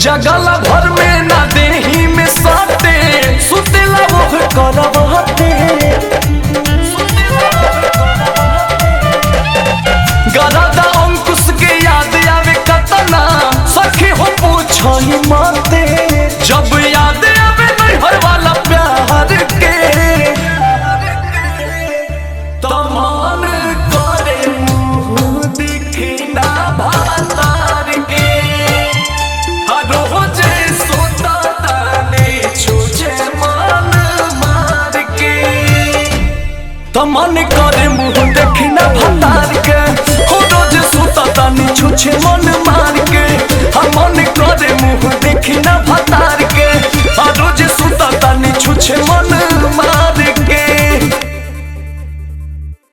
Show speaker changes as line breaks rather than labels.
जगल भर में ना देही में साटे सुतेला वो करवाते गरादा अंकुश के याद आवे कतना सखी हो पूछो ही माते जब याद आवे नैहर वाला प्यार के तमान करे मुंह दिखी ना भातार के हर रोजे सोता ताने छूछे मान मार के तमन करे मुंह देखी ना भतार के हो रोज सुता तानी छुछे मन मार के